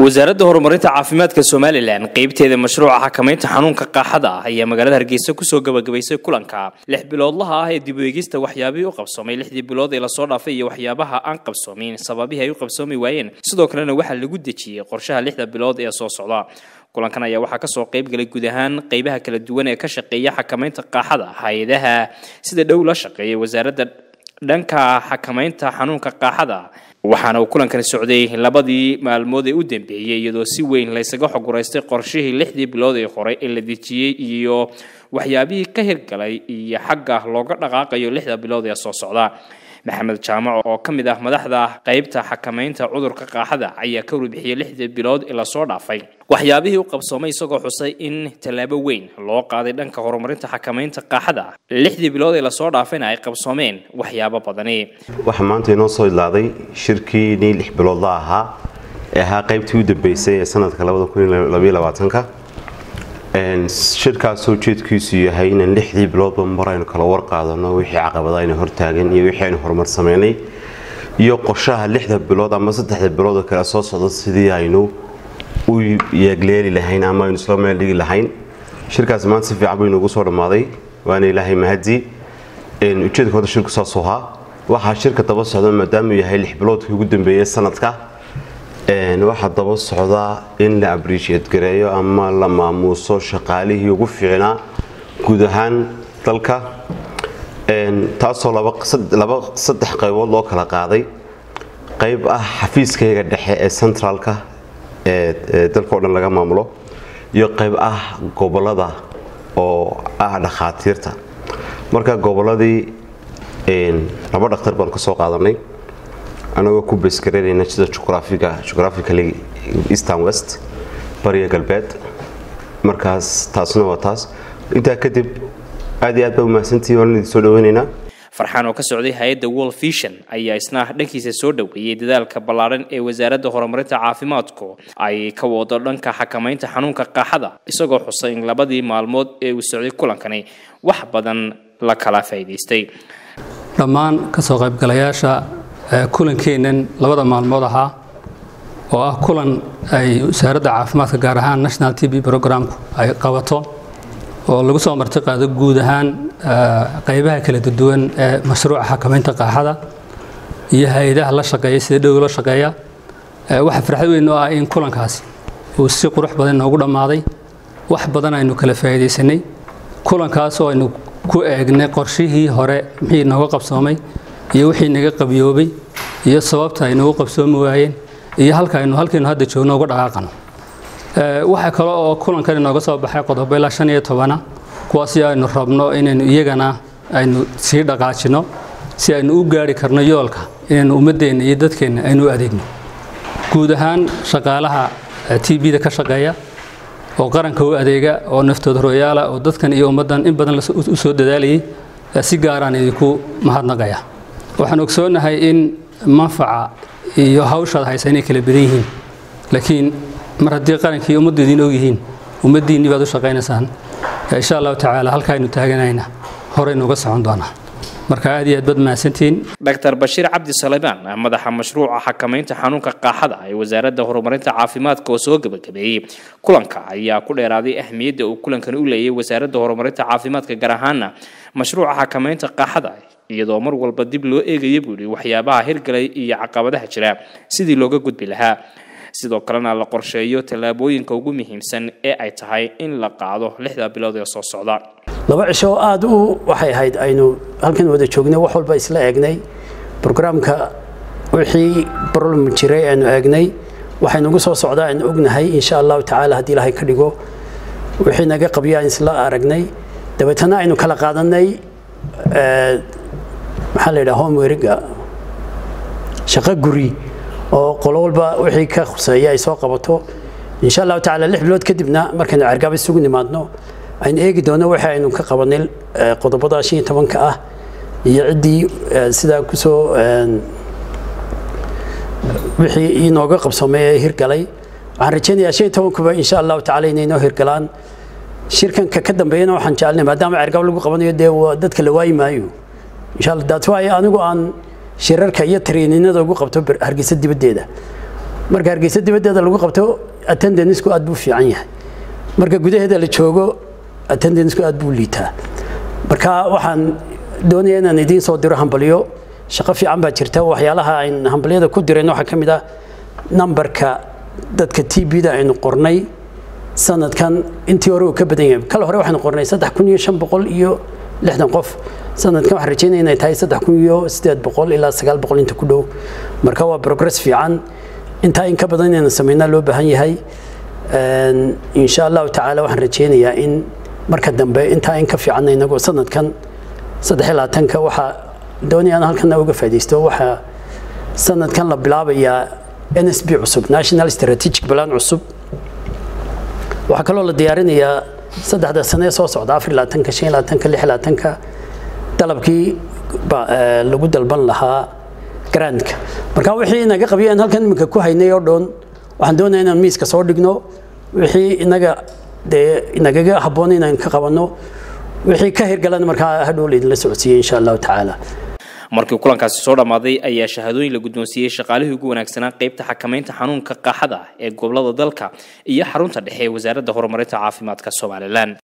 wasaaradda horumarinta caafimaadka somalilan qeybteeda mashruuca xakamaynta xanuunka qaaxada ah ayaa magaalada hargeysa kusoo gabagabaysay kulanka lix biloodlaha ah ee dib u eegista waxyaabihii u qabsoomay lixdii bilood ee lasoo dhaafay iyo waxyaabaha aan qabsoomin sababihii ay u qabsoomi waayeen sidoo kalena waxaa lagu dejiyey qorshaha lixda bilood ee soo socda kulankan ayaa waxaa kasoo qayb galay guud ahaan qeybaha kala duwan ee ka shaqeeya xakamaynta qaaxada hay-adaha sida dhow la shaqeeya wasaaradda dhanka xakamaynta xanuunka qaaxada waxaana uu kulankani socday labadii maalmood ee u dambeeyey iyadoo si weyn laysaga xoguraystay qorshihii lixdii bilood ee hore ee la dejiyey iyo waxyaabihii ka hirgalay iyo xagga looga dhaqaaqayo lixda bilood ee soo socda maxamed jaamac oo ka mid ah madaxda qeybta xakamaynta cudurka qaaxada ayaa ka warbixiyey lixdii bilood ee lasoo dhaafay waxyaabihii u qabsoomay isagoo xusay in tallaabo weyn loo qaaday dhanka horumarinta xakamaynta qaaxada lixdii bilood ee lasoo dhaafayna ay qabsoomeen waxyaabo badani waxaa maanta inoo soo idlaaday shirkiinii lix biloodla ahaa ee ahaa qaybtii u dambeysay ee sanadka ka shirkaasoo ujeedkiisu yahay inaan lixdii biloodba mar aynu kala warqaadano wixii caqabada aynu hortaagan iyo wixii aynu horumar samaynay iyo qorshaha lixda bilood ama saddexda bilood oo kale soo socda sidii aynu u yeegleeli lahayn ama aynu isla meel dhigi lahayn shirkaasi maanta si fiican buu inoogu soo dhammaaday waana ilaahay mahadii ujeedka horta shirku saasuu ahaa waxaa shirka daba socda maadaamuu yahay lix biloodkii ugu dambeeyey sanadka waxaa daba socdaa in la abriisheed gareeyo ama la maamuuso shaqaalihii ugu fiicnaa guud ahaan dalka taasoo laba saddex qaybood loo kala qaaday qayb ah xafiiskayga dhexe ee centraalka ee dalka o dhan laga maamulo iyo qayb ah gobolada oo ah dhakhaatiirta marka goboladii laba dhakhtar baan ka soo qaadanay anagoo ku beesgareynayna sida jugraphicaly eastern west bariya galbeed markaas taasna waa taas intaa kadib aad iyo aad baa umahadsantihi waan idin soo dhaweynaynaa farxaan oo ka socday hay-adda world vision ayaa isna dhankiisa soo dhoweeyey dadaalka ballaaran ee wasaaradda horumarinta caafimaadku ay ka wado dhanka xakamaynta xanuunka qaaxada isagoo xusay in labadii maalmood ee uu socday kulankani wax badan la kala faa'iidaystay dhammaan kasoo qaybgalayaasha kulankeennan labada maalmood ahaa oo ah kulan ay wasaaradda caafimaadka gaar ahaan national t b programku ay qabato oo lagu soo marti qaado guud ahaan qaybaha kala duwan ee mashruuca xakamaynta qaaxada iyo hay-adaha la shaqeeya sida dhow la shaqeeya waxaa farxad weyn oo ah in kulankaasi uu si qurux badan inoogu dhammaaday wax badan aynu kala faa'iidaysanay kulankaas oo aynu ku eegnay qorshihii hore wixii nooga qabsoomay iyo wixii naga qabyoobay iyo sababta ay noogu qabsoomi waayeen iyo halka aynu halkaynu hadda joogno uga dhaqaaqano waxaa kale oo kulankan inooga soo baxay qodobo ilaa shan iyo tobana kuwaasi aynu rabno inaynu iyagana aynu sii dhaqaajino si aynu u gaari karno yoolka inaynu ummadeenna iyo dadkeenna aynu u adeegno guud ahaan shaqaalaha t b-da ka shaqeeya oo qaranka u adeega oo naftood horoyaala oo dadkan iyo ummaddan in badan u soo dadaalayay si gaaraan idinku mahadnaqaya waxaan ogsoonahay in manfaca iyo hawshaad haysa inay kala badan yihiin laakiin mar haddii qarankii ummaddu idiin ogyihiin ummaddiinnii baad u shaqaynaysaan insha allahu tacaala halkaaynu taaganayna horeynu uga socon doonaa marka aad iyo aad baad mahadsantihiin dr bashiir cabdi saleymaan madaxa mashruuca xakamaynta xanuunka qaaxada ee wasaaradda horumarinta caafimaadka oo soo gebagabeeyey kulanka ayaa ku dheeraaday ahmiyadda uu kulankani u leeyay wasaaradda horumarinta caafimaadka gaar ahaana mashruuca xakamaynta qaaxada iyadoo mar walba dib loo eegaya buu yihi waxyaabaha hirgalay iyo caqabadaha jira sidii looga gudbi lahaa sidoo kalena la qorsheeyo tallaabooyinka ugu muhiimsan ee ay tahay in la qaado lixda bilood ee soo socda laba cisho oo aada u waxay ahayd aynu halkan wada joognay wax walba isla eegnay brograamka wixii problem jiray aynu eegnay waxaynugu soo socdaa aynu ognahay insha allahu tacaala haddii ilaahay ka dhigo wixii naga qabyo aan isla aragnay dabeetana aynu kala qaadanay maxaa la yidhaha homeweriga shaqo guri oo qolo walba wixii ka khuseeya ay soo qabato insha allahu tacaala lix bilood kadibna markaynu cergaaba isugu nimaadno aynu eegi doono wixii aynu ka qabanay qodobada shan iyo tobanka ah iyo ciddii sidaa kusoo wixii inooga qabsoomay ee hirgalay waxaan rajaynayaa shan iyo tobankuba insha allahu tacala inay inoo hirgalaan shirkanka ka dambeeyana waxaan jecelnay maadaama cergaab lagu qabanayo dee dadka la waayi maayo insha allah daat waayo anigu aan shirarka iyo tariininada ugu qabto hargeysa dibaddeeda marka hargeysa dibaddeeda lagu qabto attendanceku aad buu fiican yahay marka gudaheeda la joogo attendanceku aad buu liitaa marka waxaan doonaya inaan idiin soo diro hambalyo shaqo fiican baa jirta waxyaalaha ayn hambalyada ku direen waxaa ka mid ah nambarka dadka t b-da aynu qornay sanadkan intii hore uu ka badan yahay kale hore waxaynu qornay saddex kun iyo shan boqol iyo lixdan qof sanadkan waxaan rajeynaya inay tahay saddex kun iyo sideed boqol ilaa sagaal boqol inta ku dhow marka waa progress fiican intaa in ka badan inaynu sameynaa loo baahan yahay insha allahu tacaala waxaan rajeynayaa in marka dambe intaa in ka fiican inagu sanadkan saddex iyo labaatanka waxaa doonaya aan halkana uga faaidaysto waxaa sanadkan la bilaabayaa n s b cusub national strategic plan cusub waxaa kaloo la diyaarinayaa saddexda sane soo socda afar iyo labaatanka shan iyo labaatanka lix iyo labaatanka dalabkii lagu dalban lahaa garaandka marka wixii inaga qabiya aan halkan iminka ku haynay oo dhan waxaan doonaya inaan miiska soo dhigno wixii inaga dee inagaga habboon inaan ka qabanno wixii ka hirgalan markaa hadhow laydinla socodsiiyey insha allahu tacaala markii kulankaasi soo dhammaaday ayaa shahaadooyin la guddoonsiiyey shaqaalihii ugu wanaagsanaa qaybta xakamaynta xanuunka qaaxada ee gobolada dalka iyo xarunta dhexe ee wasaaradda horumarinta caafimaadka somalilan